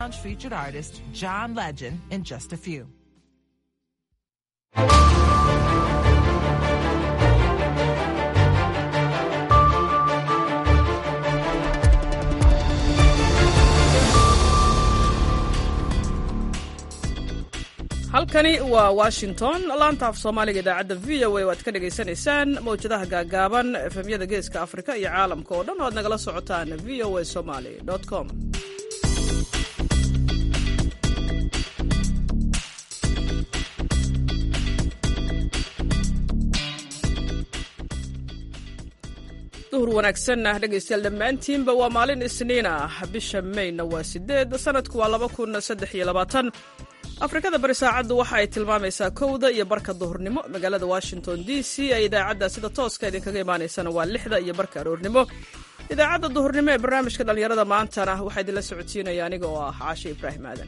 Featured artist John Legend in just a few. halkani waa washington laanta af soomaaliga idaacadda v o a waad ka dhagaysanaysaan mawjadaha gaagaaban efemyada geeska afrika iyo caalamka oo dhan o aad nagala socotaan v o a somaly com duhur wanaagsan ah dhegaystayaal dhammaantiinba waa maalin isniin ah bisha mayna waa sideed sanadku waa laba kun saddex iyo labaatan afrikada bari saacaddu waxa ay tilmaamaysaa kowda iyo barka duhurnimo magaalada washington d c ee idaacadda sida tooska idinkaga imaanaysana waa lixda iyo barka aroornimo idaacadda duhurnimo ee barnaamijka dhallinyarada maantana waxaa idinla socodsiinaya aniga oo ah caashe ibraahim aadan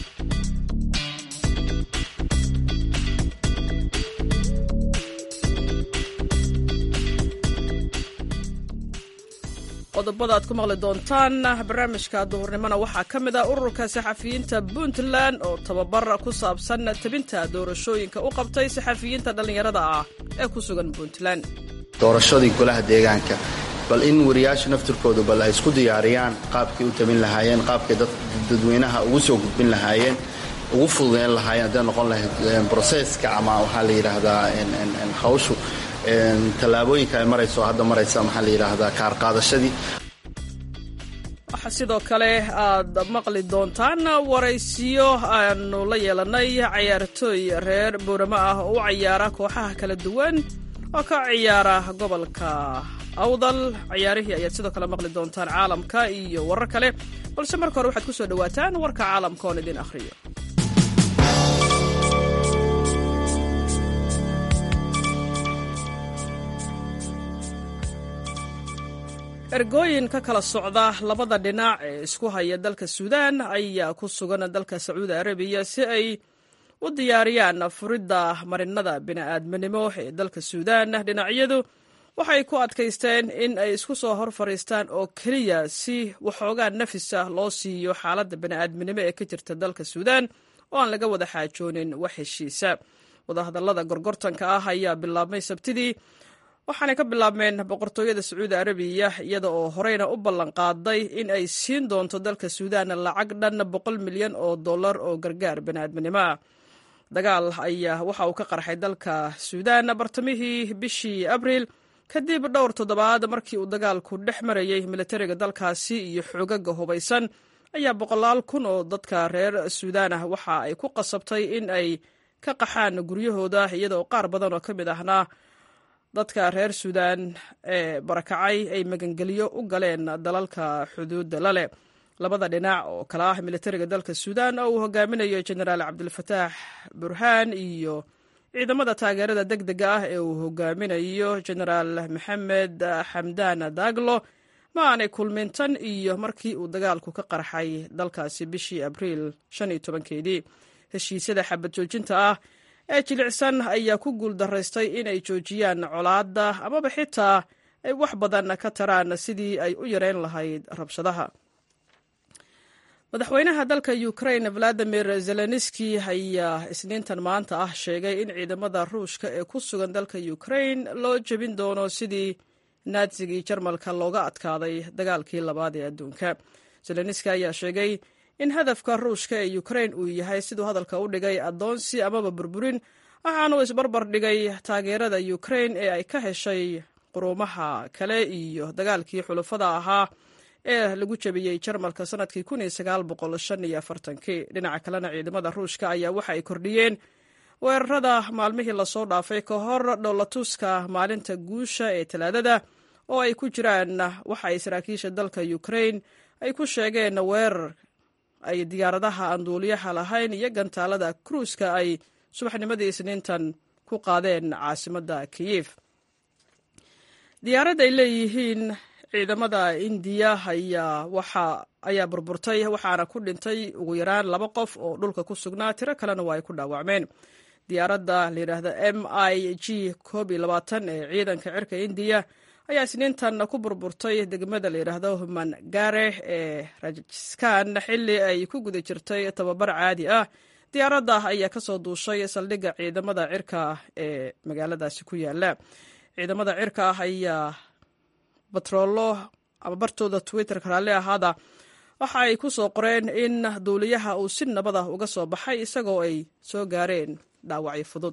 qodobada aad ku maqli doontaan barnaamijka duhurnimona waxaa ka mid ah ururka saxafiyiinta puntland oo tababar ku saabsan tabinta doorashooyinka u qabtay saxafiyiinta dhallinyarada ah ee ku sugan puntland doorashadii golaha deegaanka bal in wariyaasha naftirkoodu bal ay isku diyaariyaan qaabkay u tabin lahaayeen qaabkay dadweynaha ugu soo gudbin lahaayeen ugu fududeyn lahaayeen hadday noqon lahayd broseska ama waxaa la yidhaahdaa hawshu tallaabooyinka ay marayso hadda maraysa maxaa la yidhaahdaa kaar qaadashadii waxaa sidoo kale aad maqli doontaan waraysiyo aanu la yeelanay cayaartooy reer booramo ah oo u cayaara kooxaha kala duwan oo ka ciyaara gobolka awdal cayaarihii ayaad sidoo kale maqli doontaan caalamka iyo warar kale balse marka hore waxaad ku soo dhowaataan warka caalamka oon idin akhriyo ergooyin ka kala socda labada dhinac ee isku haya dalka suudaan ayaa ku sugan dalka sacuudi arabiya si ay u diyaariyaan furidda marinada bini'aadminimo ee dalka suudaan dhinacyadu waxay ku adkaysteen in ay isku soo hor fadhiistaan oo keliya si waxoogaa nafis ah loo siiyo xaaladda bini'aadminimo ee ka jirta dalka suudaan oo aan laga wada xaajoonin wax heshiisa wadahadallada gorgortanka ah ayaa bilaabmay sabtidii waxaanay ka bilaabmeen boqortooyada sacuudi arabiya iyada oo horeyna u ballanqaaday in ay siin doonto dalka suudaan lacag dhan boqol milyan oo dollar oo gargaar baniaadminimo ah dagaal ayaa waxa uu ka qarxay dalka suudaan bartamihii bishii abriil kadib dhowr toddobaad markii uu dagaalku dhex marayey militariga dalkaasi iyo xoogaga hubaysan ayaa boqolaal kun oo dadka reer suudaan ah waxa ay ku qasabtay in ay ka qaxaan guryahooda iyada oo qaar badan oo ka mid ahna dadka reer suudaan ee barakacay ay magangelyo u galeen dalalka xuduudda lale labada dhinac oo kala ah militariga dalka suudaan oo uu hogaaminayo jenaraal cabdilfataax burhaan iyo ciidamada taageerada deg dega ah ee uu hogaaminayo jenaraal maxamed xamdaan daglo ma aanay kulmin tan iyo markii uu dagaalku ka qarxay dalkaasi bishii abriil shan iyo tobankeedii heshiisyada xabad joojinta ah ee jilicsan ayaa ku guul daraystay inay joojiyaan colaadda amaba xitaa ay wax badan ka taraan sidii ay u yareyn lahayd rabshadaha madaxweynaha dalka ukraine valadimir zelenski ayaa isniintan maanta ah sheegay in ciidamada ruushka ee ku sugan dalka ukraine loo jebin doono sidii naatsigii jarmalka looga adkaaday dagaalkii labaad ee adduunka zelenski ayaa sheegay in hadafka ruushka ee ukraine uu yahay siduu hadalka u dhigay addoonsi amaba burburin waxaanuu isbarbar dhigay taageerada ukraine ee ay ka heshay quruumaha kale iyo dagaalkii xulufada ahaa ee lagu jebiyey jarmalka sanadkii dhinaca kalena ciidamada ruushka ayaa waxa ay kordhiyeen weerarada maalmihii lasoo dhaafay ka hor dhowlatuska maalinta guusha ee talaadada oo ay ku jiraan waxa ay saraakiisha dalka ukraine ay ku sheegeen weerar ay diyaaradaha aan duuliyaha lahayn iyo gantaalada kruuska ay subaxnimadii isniintan ku qaadeen caasimadda kiyif diyaarad ay leeyihiin ciidamada indiya ayaa burburtay waxaana ku dhintay ugu yaraan laba qof oo dhulka ku sugnaa tiro kalena waa ay ku dhaawacmeen diyaaradda layidhaahda m i g koob iyo labaatan ee ciidanka cirka indiya ayaa isniintan ku burburtay degmada la yidhaahdo human gare ee rajiskan xilli ay ku guda jirtay tababar caadi ah diyaaradda ayaa kasoo duushay saldhigga ciidamada cirka ee magaaladaasi ku yaala ciidamada cirka ah ayaa batroolo ama bartooda twitterka raalli ahaada waxa ay ku soo qoreen in duuliyaha uu si nabad ah uga soo baxay isagoo ay soo gaareen dhaawacyo fudud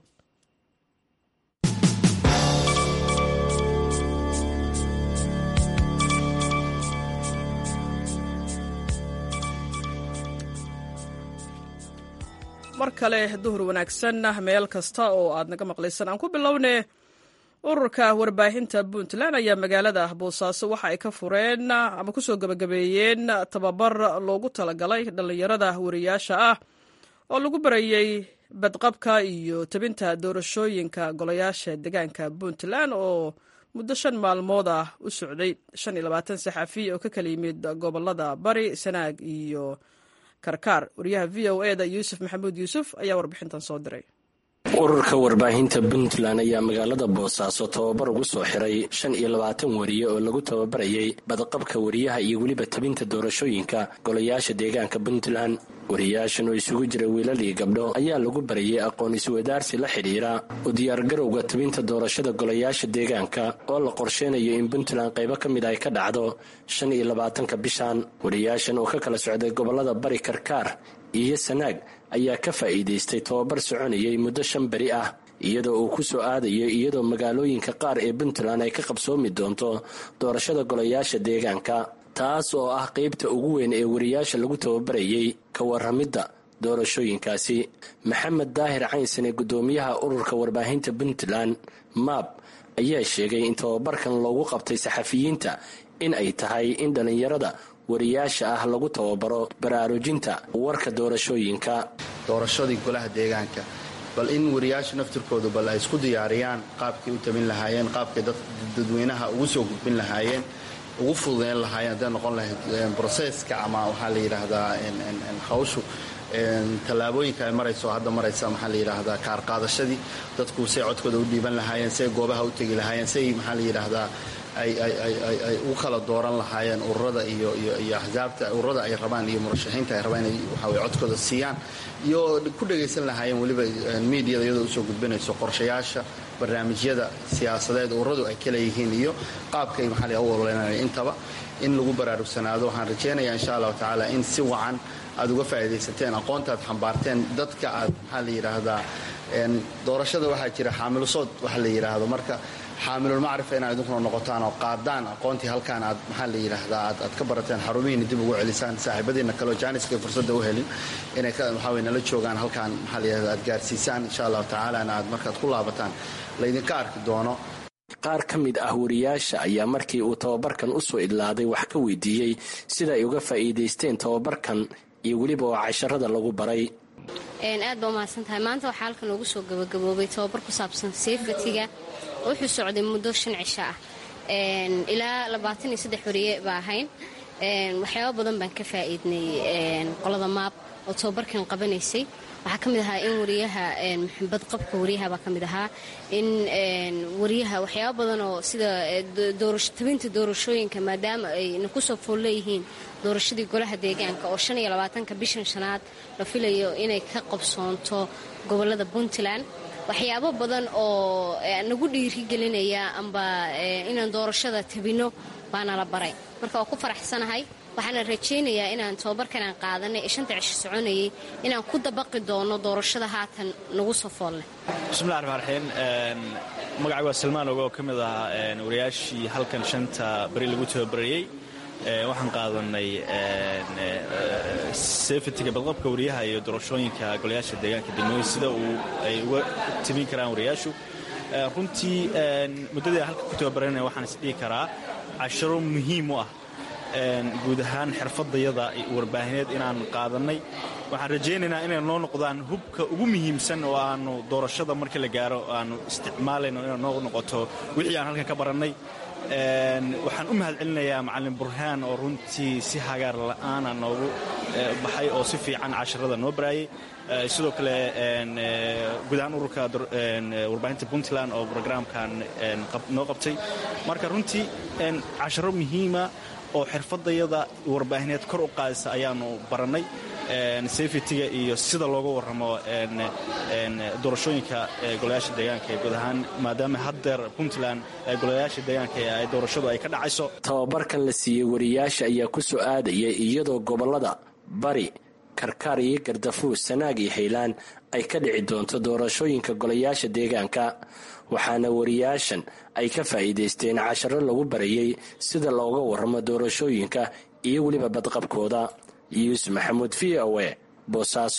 mar kale duhur wanaagsan meel kasta oo aad naga maqlaysaan aan ku bilownee ururka warbaahinta puntland ayaa magaalada boosaaso waxa ay ka fureen ama kusoo gebagabeeyeen tababar loogu talagalay dhallinyarada wariyaasha ah oo lagu barayey badqabka iyo tabinta doorashooyinka golayaasha deegaanka puntland oo muddo shan maalmood ah u socday shan iyo labaatan saxafi oo ka kala yimid gobolada bari sanaag iyo karkaar wariyaha v o eda yuusuf maxamuud yuusuf ayaa warbixintan soo diray ururka warbaahinta puntland ayaa magaalada boosaaso tababar ugu soo xiray shan iyo labaatan wariye oo lagu tababarayay badqabka wariyaha iyo weliba tabinta doorashooyinka golayaasha deegaanka puntland wariyaashan oo isugu jira wiilal iyo gabdho ayaa lagu barayay aqoon iswadaarsi la xidhiira u diyaargarowga tabinta doorashada golayaasha deegaanka oo la qorsheynayo in puntland qaybo ka mid ay ka dhacdo shan iyo labaatanka bishan wariyaashan oo ka kala socday gobolada bari karkaar iyo sanaag ayaa ka faa'iidaystay tababar soconayay muddo shan beri ah iyadoo uu ku soo aadayo iyadoo magaalooyinka qaar ee puntland ay ka qabsoomi doonto doorashada golayaasha deegaanka taas oo ah qaybta ugu weyn ee wariyaasha lagu tababarayay ka waramidda doorashooyinkaasi maxamed daahir caynsane guddoomiyaha ururka warbaahinta puntland maab ayaa sheegay in tababarkan loogu qabtay saxafiyiinta in ay tahay in dhallinyarada wariyaasha ah lagu tababaro baraarujinta warka doorashooyinka doorashadii golaha deegaanka bal in wariyaasha naftirkoodu bal ay isku diyaariyaan qaabkay u tabin lahaayeen qaabkay dadweynaha ugu soo gudbin lahaayeen ugu fududeyn lahaayeen hadday noqon lahayd broseska ama waxaa la yidhaahdaa hawshu tallaabooyinka ay marayso hadda maraysa maxaa la yidhaahdaa kaar qaadashadii dadku say codkooda u dhiiban lahaayeen say goobaha u tegi lahaayeen say maxaa la yidhaahdaa ay u kala dooran lahaayeen ururada iyo axsaabta ururada ay rabaan iyo murashaxiinta ay rabaan inay waxaweye codkooda siiyaan iyo ku dhagaysan lahaayeen weliba miidiyada iyadoo usoo gudbinayso qorshayaasha barnaamijyada siyaasadeed ururadu ay kala yihiin iyo qaabkay maxaa la u ololeynaya intaba in lagu baraarugsanaado waxaan rajaynayaa insha allahu tacaala in si wacan aad uga faa'iidaysateen aqoontaad xambaarteen dadka aad maxaa la yidhaahdaa doorashada waxaa jira xaamilusood waxa la yidhaahdo marka xaamilulmacrifa inaad idinkuna noqotaan oo qaadaan aqoontii halkaan aad maxaa la yidhaahdaa aad ka barateen xarumihiina dib ugu celisaan saaxiibadiina kaleo jaaniska fursadda u helin inay waxaa wey nala joogaan halkaan maxaa la yidhahda aad gaarsiisaan insha allahu tacaalana aad markaad ku laabataan laydinka arki doono qaar ka mid ah wariyaasha ayaa markii uu tababarkan u soo idlaaday wax ka weydiiyey sida ay uga faa'iidaysteen tababarkan iyo weliba oo casharada lagu baray aad baa umahadsan tahay maanta waxaa halkan loogu soo gabagaboobay tababar ku saabsan seyfatiga wuxuu socday muddo shan cisho ah ilaa labaatan iyo saddex wariye baa ahayn waxyaaba badan baan ka faa'iidnay qolada maab oo tababarkan qabanaysay waxaa ka mid ahaa in wariyaha badqabka wariyaha baa ka mid ahaa in wariyaha waxyaaba badan oo sida tabinta doorashooyinka maadaama ayna kusoo fool leeyihiin doorashadii golaha deegaanka oo shan iyo labaatanka bishan shanaad la filayo inay ka qabsoonto gobolada puntland waxyaabo badan oo nagu dhiirigelinaya amba inaan doorashada tabinno baana la baray marka waa ku faraxsanahay waxaana rajaynayaa inaan tababarkan aan qaadanay ee shanta cisho soconayay inaan ku dabaqi doono doorashada haatan nagu soo foolleh bismillahi raxmaan raxiim magacay waa salmaan ogo oo ka mid ahaa wariyaashii halkan shanta beri lagu tababarayey waxaan qaadanay sefetiga badqabka wariyaha iyo doorashooyinka golayaasha deegaanka degmooyin sida uu ay uga tabin karaan wariyaashu runtii muddadii halka ku tababaranaya waxaan isdhihi karaa casharo muhiim u ah guud ahaan xirfadayada warbaahineed inaan qaadannay waxaan rajaynaynaa inay noo noqdaan hubka ugu muhiimsan oo aanu doorashada markii la gaaro aanu isticmaalayno inay noo noqoto wixii aan halkan ka barannay waxaan u mahad celinayaa macalin burhaan oo runtii si hagaar la'aana noogu baxay oo si fiican casharada noo baraayay sidoo kale guud ahaan ururka warbaahinta puntland oo brograamkan noo qabtay marka runtii casharo muhiima oo xirfadayada warbaahineed kor u qaadisa ayaanu barannay safetyga iyo sida looga warramo doorashooyinka golayaasha deegaanka ee guud ahaan maadaama haddeer puntland golayaasha deegaanka ay doorashadu ay ka dhacayso tababarkan la siiyey wariyaasha ayaa ku soo aadaya iyadoo gobollada bari karkaar iyo gardafuus sanaag iyo haylaan ay ka dhici doonto doorashooyinka golayaasha deegaanka waxaana wariyaashan ay ka faa'iidaysteen casharo lagu barayey sida looga warramo doorashooyinka iyo weliba badqabkooda yuusuf maxamuud v o e boosaaso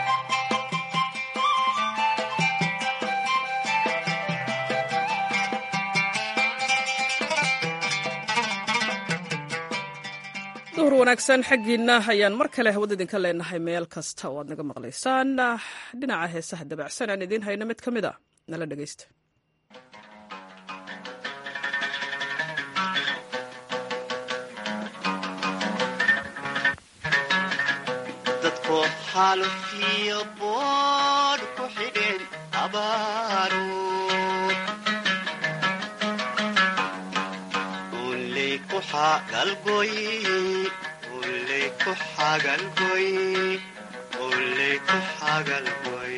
duhur wanaagsan xaggiinna ayaan mar kale hawada idinka leenahay meel kasta oo aad naga maqlaysaan dhinaca heesaha dabacsan aan idiin hayno mid ka mid a nala dhegaysta dadko xaalufiyo boodh ku xidheen abaaruud uley ku xagalgoy uley ku xagalgoy uley ku xagalgoy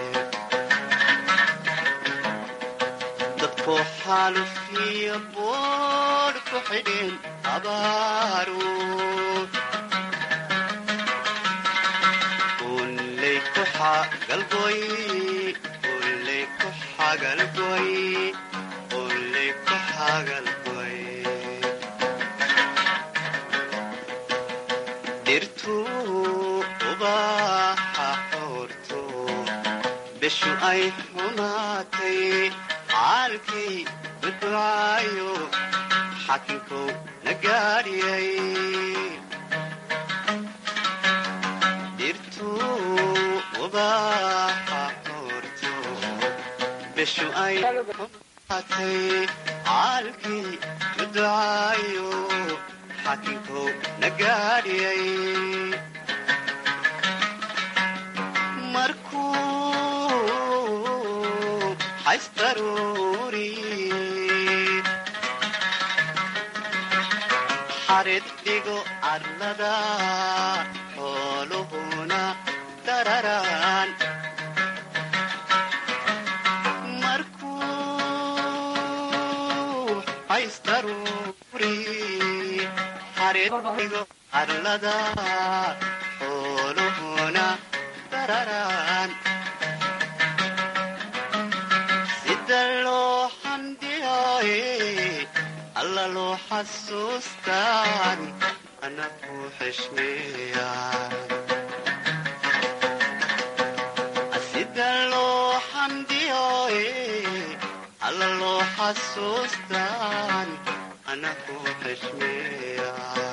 dadko xaalufiyo boodh ku xidheen abaaruud uley ku xagalgoy uley ku xagalgoy uley ku xagalgoy dhirtuu ubaxa xoorto bishu ay xumaatay caalkay badwaayo xakinkow na gaadhiyay ubaxa xoorto bishu ay xumaatay caalkii badwaayo xakinkow na gaadhiyay markuu xaysdaruuri xarid dhigo arlada xooluhuna dararaan markuu xaysdaruuri xarid dhigo arlada xooluhuna dararaan sida loo xamdiyaaye alla loo xasuustaan ana ku xishmeeya sida loo xamdiyaaye alla loo xasuustaan ana ku xishmeeya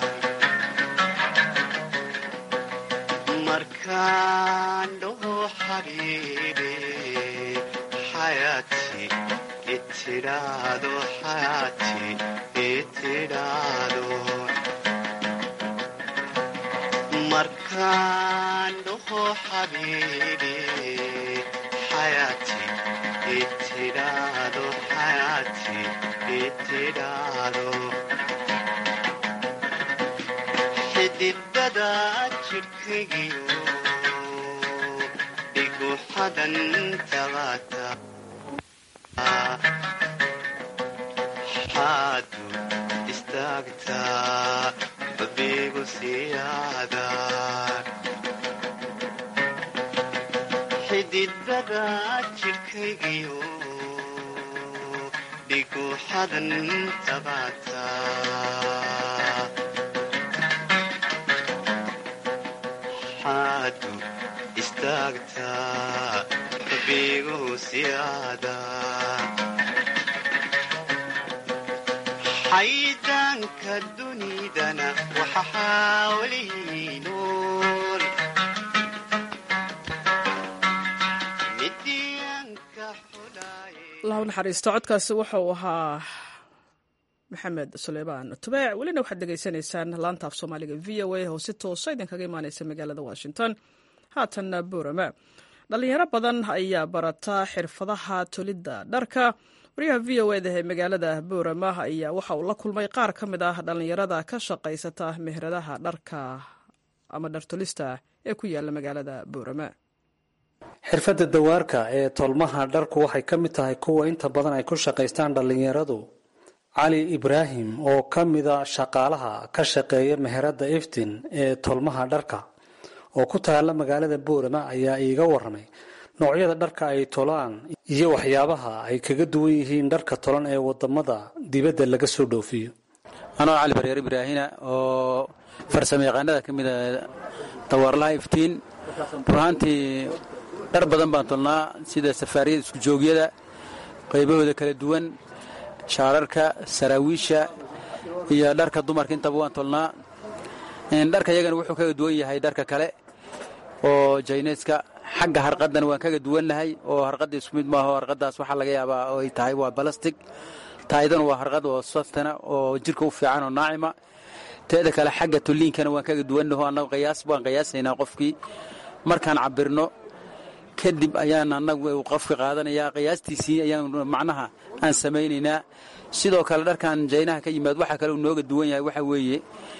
markaan dhaho xabiibi xayaati itidhaado xayaati itidhaado markaan dhaho xabiibi xayaati itidhaado xayaati itidhaado xididada jidhkaygiyo dhigu xadan tabata xaadu istaagtaa babigu siyaada xididada jidhkaygiyo dhigu xadan tabata xaadu istaagtaa babigu siyaada xaydaanka dunidana waxa xaawlihi nool midiyanka xulaaye allah u naxariisto codkaasi wuxuu ahaa maxamed suleymaan tubeec welina waxaad degeysanaysaan laanta af soomaaliga v o a oo si toosa idinkaga imaaneysa magaalada washington haatanna buurama dhalinyaro badan ayaa barata xirfadaha tolidda dharka wariyaha v o eda ee magaalada buurama ayaa waxa uu la kulmay qaar ka mid ah dhalinyarada ka shaqaysata meheradaha dharka ama dhartolista ee ku yaala magaalada buurama xirfadda dawaarka ee tolmaha dharku waxay ka mid tahay kuwa inta badan ay ku shaqaystaan dhallinyaradu cali ibraahim oo ka mida shaqaalaha ka shaqeeya meheradda iftin ee tolmaha dharka oo ku taalla magaalada boorama ayaa iiga waramay noocyada dharka ay tolaan iyo waxyaabaha ay kaga duwan yihiin dharka tolan ee wadamada dibadda laga soo dhoofiyo anoo cali baryeer ibraahina oo farsamo yaqaanada ka mida dawaarlaha iftiin burhaantii dhar badan baan tolnaa sida safaariyada iskujoogyada qaybahooda kala duwan shaararka saraawiisha iyo dharka dumarka intaba waan tolnaa dharka iyagana wuxuu kaga duwan yahay dharka kale oo jayneska xagga harqadana waan kaga duwannahay oo harqadda isku mid maaho harqadaas waxaa laga yaabaa oo ay tahay waa balastig taayadana waa harqad oo saftana oo jirka u fiican oo naacima teeda kale xagga tulliinkana waan kaga duwannaho annagu qiyaas waan qiyaasaynaa qofkii markaan cabirno kadib ayaan annagu qofka qaadanayaa qiyaastiisii ayaan macnaha aan samaynaynaa sidoo kale dharkan jaynaha ka yimaad waxaa kale uu nooga duwan yahay waxaa weeye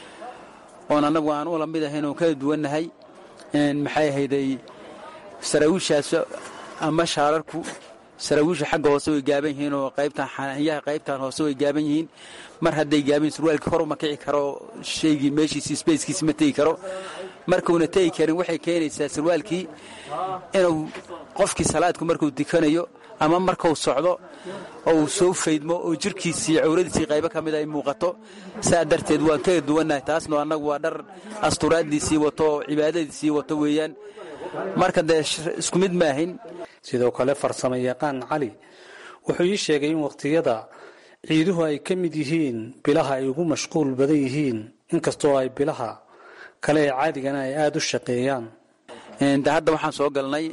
oon annagu aan ula mid ahayn oon kala duwannahay maxay ahayday saraawiishaas ama shaararku saraawiisha xagga hoose way gaaban yihiin oo qaybtan xanaanyaha qaybtan hoose way gaaban yihiin mar hadday gaaban surwaalkii hor uma kici karo shaygii meeshiisi sbeyskiisi ma tegi karo markuuna tegi karin waxay keenaysaa sarwaalkii inuu qofkii salaadku markuu dukanayo ama markuu socdo oo uu soo faydmo oo jirkiisii cawradiisii qaybo ka mid ay muuqato saa darteed waan kaga duwannahay taasno annagu waa dhar asturaaddiisii wato oo cibaadadiisii wato weeyaan marka dee isku mid maahin sidoo kale farsamo yaqaan cali wuxuu ii sheegay in wakhtiyada ciiduhu ay ka mid yihiin bilaha ay ugu mashquul badan yihiin inkastoo ay bilaha kale ee caadigana ay aada u shaqeeyaan de hadda waxaan soo galnay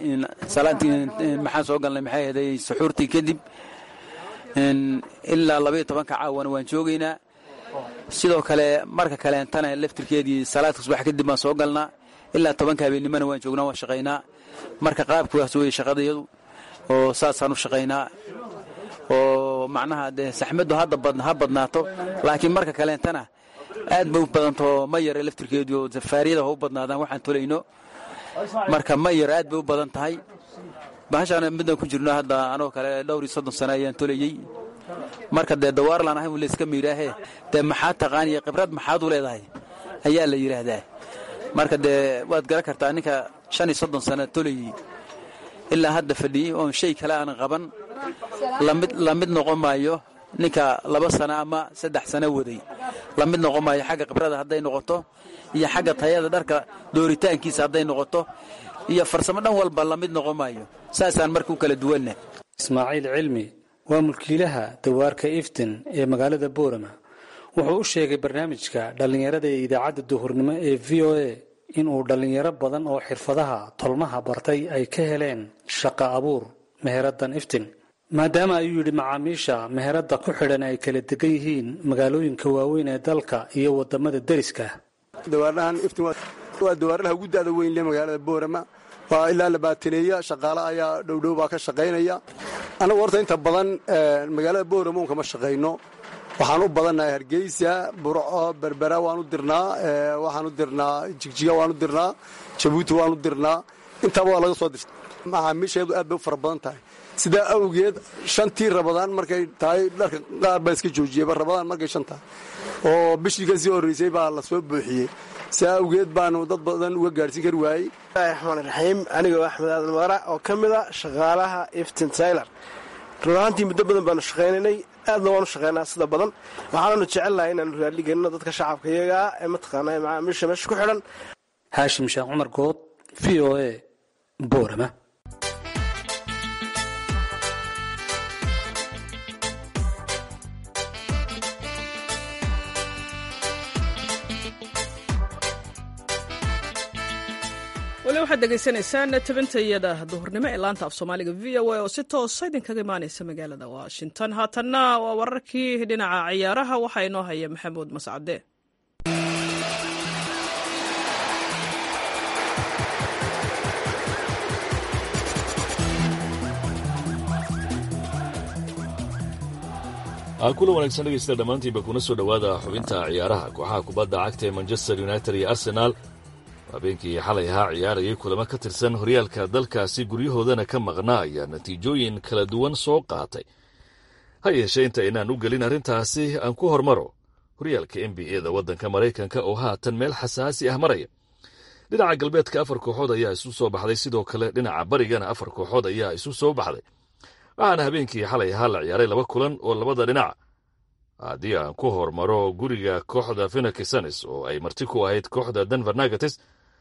maxaan soo galnay maxay ahday suxuurtii kadib ilaa labaiyo tobanka caawana waan joogaynaa sidoo kale marka kaleentana laftirkeedii salaadka subax kadib baan soo galnaa ilaa tobanka habeennimana waan joognaa waan shaqaynaa marka qaabkuwaas wey shaqadayadu oo saasaan u shaqaynaa oo macnaha dee saxmaddu ha badnaato laakiin marka kaleentana aad bay u badantao ma yara laftirkeedii oo safaariyada ha u badnaadaan waxaan tolayno marka ma yar aad bay u badan tahay bahashaan midaan ku jirno hadda anoo kale dhowr iyo soddon sano ayaan tolayey marka dee dawaarlaan ahay layska miidhaahe dee maxaad taqaaniya khibrad maxaad u leedahay ayaa la yidhaahdaa marka dee waad garan kartaa ninka shan iyo soddon sano tolayey ilaa hadda fadhiyey oon shay kale aanan qaban la mid noqon maayo ninka laba sano ama saddex sano waday la mid noqon maayo xagga khibrada hadday noqoto iyo xagga tayada dharka dooritaankiisa hadday noqoto iyo farsamo dhan walba la mid noqon maayo saasaan marka u kala duwanna ismaaciil cilmi waa mulkiilaha dawaarka iftin ee magaalada boorama wuxuu u sheegay barnaamijka dhallinyarada ee idaacadda duhurnimo ee v o a inuu dhallinyaro badan oo xirfadaha tolmaha bartay ay ka heleen shaqo abuur meheradan iftin maadaama ayuu yidhi macaamiisha meheradda ku xidhan ay kala degan yihiin magaalooyinka waaweyn ee dalka iyo wadamada deriska dawaarlahan iftin waa dawaarlaha ugu da'da weyn le magaalada boorama waa ilaa labaataneeya shaqaale ayaa dhowdhow baa ka shaqaynaya annagu horta inta badan magaalada boorama un kama shaqayno waxaan u badannahay hargeysa burco berbera waan u dirnaa waxaan u dirnaa jigjiga waan u dirnaa jabuuti waan u dirnaa intaba waa laga soo dirta macaamiisheedu aad bay u fara badan tahay sidaa awgeed shantii rabadaan markay tahay dharka qaar baa iska joojiyeyba rabadaan markay shan tahay oo bishii ka sii horreysay baa la soo buuxiyey sidaa awgeed baanu dad badan uga gaadhsiin kari waayey raxmaan raxiim anigoo axmed aadan waara oo ka mid a shaqaalaha iftin tayler run ahaantii muddo badan baanu shaqaynaynay aadna waanu shaqaynaa sida badan waxaananu jecelnahay inaanu raaligelino dadka shacabka iyagaa ee mataqaanaa macaamiisha meesha ku xidhan haashim sheekh cumar good v o a boorama weli waxaad degeysanaysaan tabintayada duhurnimo ee laanta af soomaaliga v o a oo si toosa idinkaga imaaneysa magaalada washington haatanna waa wararkii dhinaca ciyaaraha waxaa inoo haya maxamuud mascade kula wanaagsan dhegeysta dhammaantiinba kuna soo dhowaada xubinta ciyaaraha kooxaha kubadda cagta ee manchester united iyo arsenaal habeenkii xalay ahaa ciyaarayay kulamo ka tirsan horyaalka dalkaasi guryahoodana ka maqnaa ayaa natiijooyin kala duwan soo qaatay ha yeeshee inta aynaan u gelin arrintaasi aan ku hormaro horyaalka n b a da waddanka maraykanka oo haatan meel xasaasi ah maraya dhinaca galbeedka afar kooxood ayaa isu soo baxday sidoo kale dhinaca barigana afar kooxood ayaa isu soo baxday waxaana habeenkii xalay ahaa la ciyaaray laba kulan oo labada dhinac haddii aan ku hormaro guriga kooxda fenaksanes oo ay marti ku ahayd kooxda denver nagates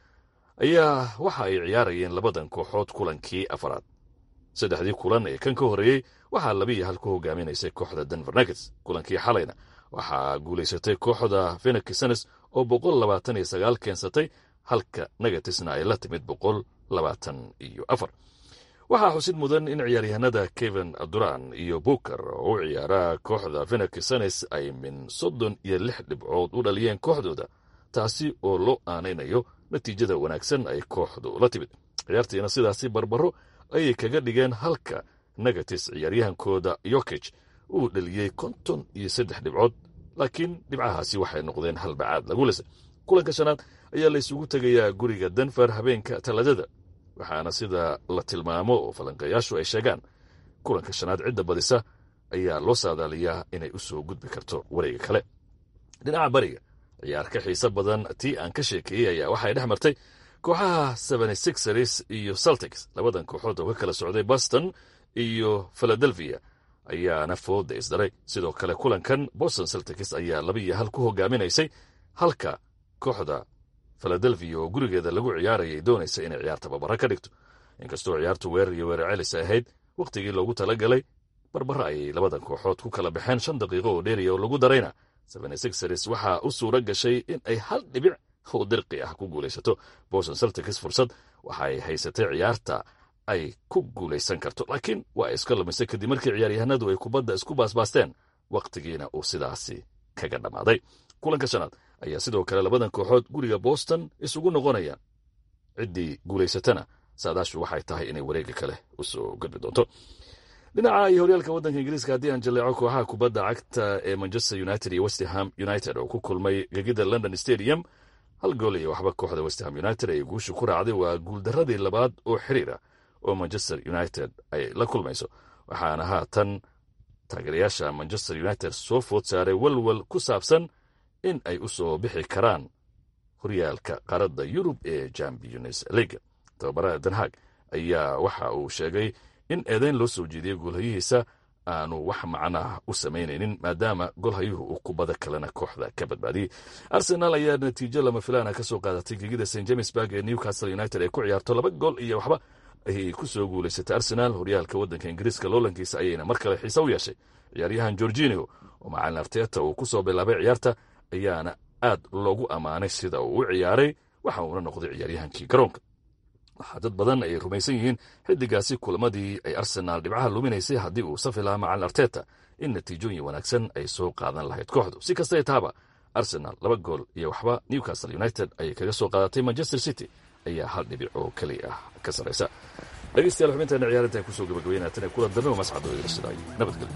ayaa waxa ay ciyaarayeen labadan kooxood kulankii afaraad saddexdii kulan ee kan ka horreeyey waxaa labiiyo hal ku hogaaminaysay kooxda denver nagets kulankii xalayna waxaa guulaysatay kooxda fenaksanes oo boqol labaatan iyo sagaal keensatay halka nagatesna ay la timid boqol labaatan iyo afar waxaa xusid mudan in ciyaaryahanada kevin duran iyo buker oo u ciyaara kooxda fenaksanes ay min soddon iyo lix dhibcood u dhaliyeen kooxdooda taasi oo loo aanaynayo natiijada wanaagsan ay kooxdu la timid ciyaartiina sidaasi barbaro ayay kaga dhigeen halka negatis ciyaaryahankooda yokej uu dhaliyey konton iyo saddex dhibcood laakiin dhibcahaasi waxay noqdeen halbacaad lagu lisay kulanka shanaad ayaa la isugu tegayaa guriga denver habeenka talaadada waxaana sida la tilmaamo oo falanqeeyaashu ay sheegaan kulanka shanaad cidda badisa ayaa loo saadaaliyaa inay u soo gudbi karto wareega kale dhinaca bariga ciyaar ka xiise badan tii aan ka sheekeeyey ayaa waxay dhex martay kooxaha sixers iyo celtics labadan kooxood oo ka kala socday boston iyo philadelphia ayaana fooda isdaray sidoo kale kulankan boston celtics ayaa laba iyo hal ku hogaaminaysay halka kooxda philadelphia oo gurigeeda lagu ciyaarayay doonaysa inay ciyaar tababaro ka dhigto inkastoo ciyaartu weerar iyo weerar celis ahayd wakhtigii loogu talagalay barbaro ayay labadan kooxood ku kala baxeen shan daqiiqo oo dheeriya oo lagu darayna sixers waxaa u suura gashay in ay hal dhibic oo dirqi ah ku guulaysato boston celtics fursad waxaay haysatay ciyaarta ay ku guulaysan karto laakiin waa ay iska lumisay kadib markii ciyaaryahanadu ay kubadda isku baasbaasteen wakhtigiina uu sidaasi kaga dhammaaday kulanka shanaad ayaa sidoo kale labadan kooxood guriga boston isugu noqonayaan ciddii guulaysatana saadaashu waxay tahay inay wareega kale usoo gudbi doonto dhinaca iyo horyaalka waddanka ingiriiska haddii aan jaleeco kooxaha kubadda cagta ee manchester united iyo westham united oo ku kulmay gegida london stadium hal gool iyo waxba kooxda westham united ay guusha ku raacday waa guuldaradii labaad oo xiriir ah oo manchester united ay la kulmayso waxaana haatan taageerayaasha manchester united soo food saaray walwal ku saabsan in ay u soo bixi karaan horyaalka qaaradda yurub ee champions leaga tababaraha denhag ayaa waxa uu sheegay in eedeyn loo soo jeediyey goolhayihiisa aanu wax macnaah u samaynaynin maadaama golhayuhu uu kubada kalena kooxda ka badbaadiyey arsenal ayaa natiijo lama filaana ka soo qaadatay gegida st jamesburg ee newcastle united ay ku ciyaarto laba gool iyo waxba ayay ku soo guulaysatay arsenal horyaalka waddanka ingiriiska loolankiisa ayayna mar kale xiise u yeeshay ciyaaryahan gorginio oo macalin arteta uu ku soo bilaabay ciyaarta ayaana aad loogu ammaanay sida uu u ciyaaray waxa uuna noqday ciyaaryahankii garoonka waxaa dad badan ay rumaysan yihiin xiddigaasi kulamadii ay arsenaal dhibcaha luminaysay haddii uu safi lahaa macalin arteta in natiijooyin wanaagsan ay soo qaadan lahayd kooxdu si kastay taaba arsenal laba gool iyo waxba newcastle united ayay kaga soo qaadatay manchester city ayaa hal dhibic oo keliya ah ka sarraysa dhegeystayaal xubinteena ciyaarinta ay kusoo gabagabeynaataan ee kula dambe oo mascadoo idinsidaay nabadgelyo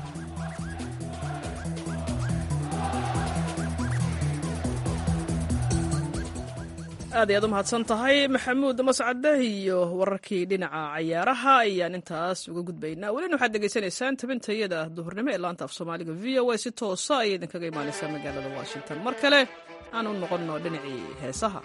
aad ayaad u mahadsan tahay maxamuud mascade iyo wararkii dhinaca cayaaraha ayaan intaas uga gudbaynaa welina waxaad degeysanaysaan tabintayada duhurnimo ee laanta af soomaaliga v o a si toosa ayay idinkaga imaanaysaa magaalada washington mar kale aan u noqonno dhinacii heesaha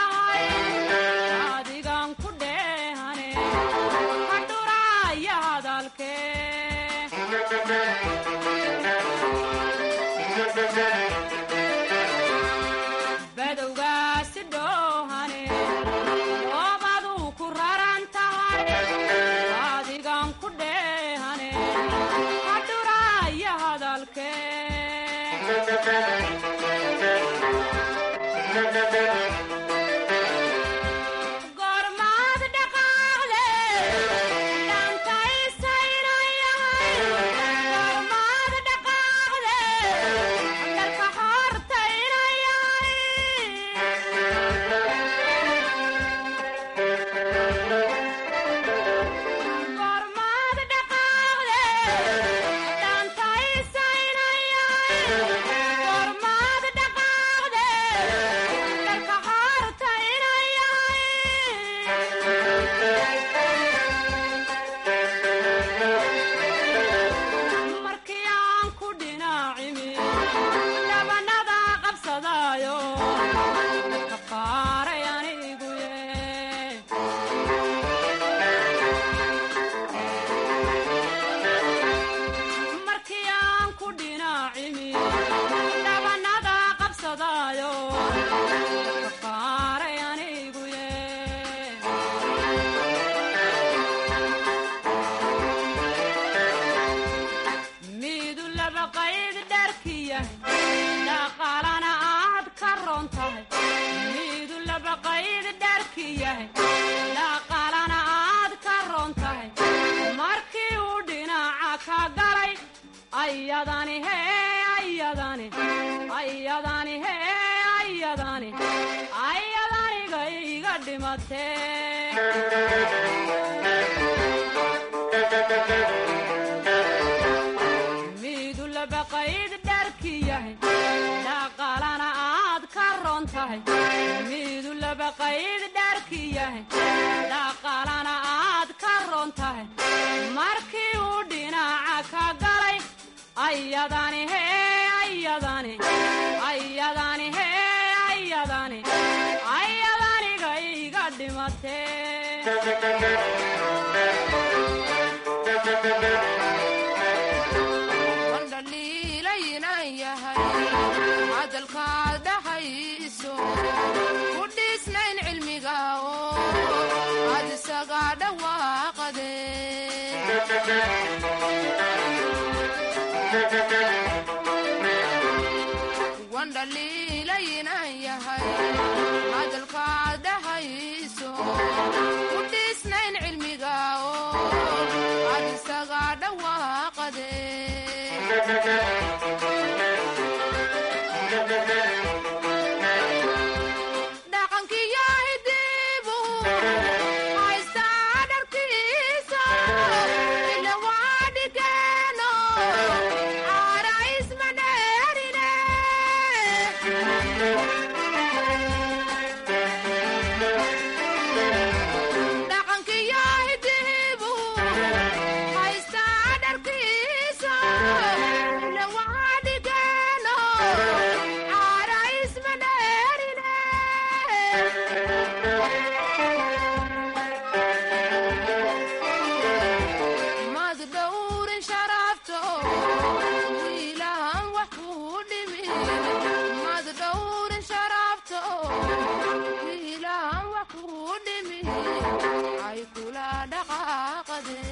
adigan ku dheehane hadhuraayaada badowgaasi dhoohane oobaduu ku raran tahay adigan ku dheehane hadhuraaya hadalke gormaad dhaqaaqle dhantaysaynayay gormaad dhaqaaqle dalka hortaynayay gormaad dhaqaaqle dhantaysaynayay gormaad dhaqaaqle dalka hortaynayay markii aan ku dhinacimi dhabanada qabsadaayo ka qaaray anigu ye markii aan ku dhinacimi dhabanada qabsadaayo ka qaaray anigu ye miidu laba qayd dharkiya dhaqaalana aad ka roon tahay miidu laba qayd dharkiyahay dhaqaalana aad ka roon tahay markii uu dhinaca ka galay ayadani hee ayadani ayadani hee ayadani ayadaniga iga dhimatee miidu laba qayd dharki yahay dhaqaalana aad ka roon tahay miidu laba qayd dharki yahay dhaqaalana aad ka roon tahay markii uu dhinaca ka galay ayadani hee ayadani ayadani hee ayadani ayadaniga iga dhimatee wandhaliilaynan yahay hadalkaad dhahayso ku dhiisnayn cilmiga oo aad isaga dhawaaqade wandhaliilaynan yahay hadalkaad dhahayso ku dhiisnayn cilmiga oo aad isaga dhawaaqade dhaqankiyo hidibu haystaa dharkiisa ila waa dhigeeno caara isma dheerine dhaqankiyo hidibu haystaa dharkiisa ila waa dhigeeno caara isma dheerine mad dhowrin sharafto wiilahan wax kuu dhimi mad dhowrin sharafto wiilahan wax kuu dhimi ay kula dhaqaaqade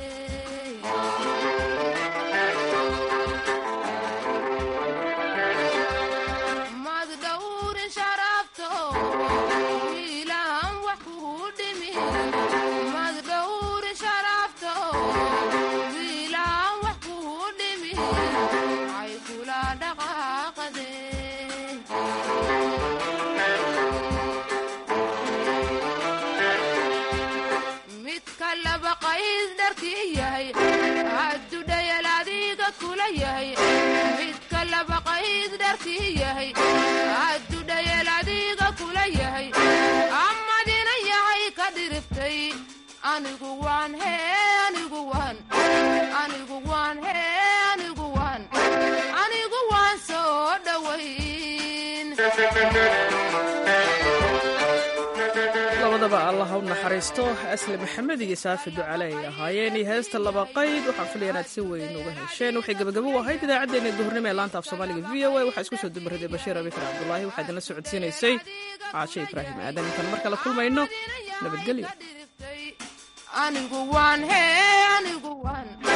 mad dhowrin sharafto wiilahan wax kuu dhimi mad dhowrin sharafto wiilahan wax kuu dhimi ay kula dhaqaaqade midka laba qayd dharkii yahay haddudhayal adiga kula yahay midka laba qayd dharkii yahay haddudhayal adiga kula yahay amadina yahay ka dhiriftay anigu waan hee anigu waan anigu waan hee anigu waan anigu waan soo dhowayn labada labadaba allah u naxariisto asli maxamed iyo saafi ducale ay ahaayeen iyo heesta laba qayd waxaan filaya inaad si weyn uga hesheen waxay gabagabo u ahayd idaacaddeenna duhurnimo ee laanta af soomaaliga v o a waxaa isku soo dumaraday bashiir abikar cabdulaahi waxaa idinla socodsiinaysay caashe ibraahim aadan intaan mar kale kulmayno nabadgelyo anigu waan hee anigu waan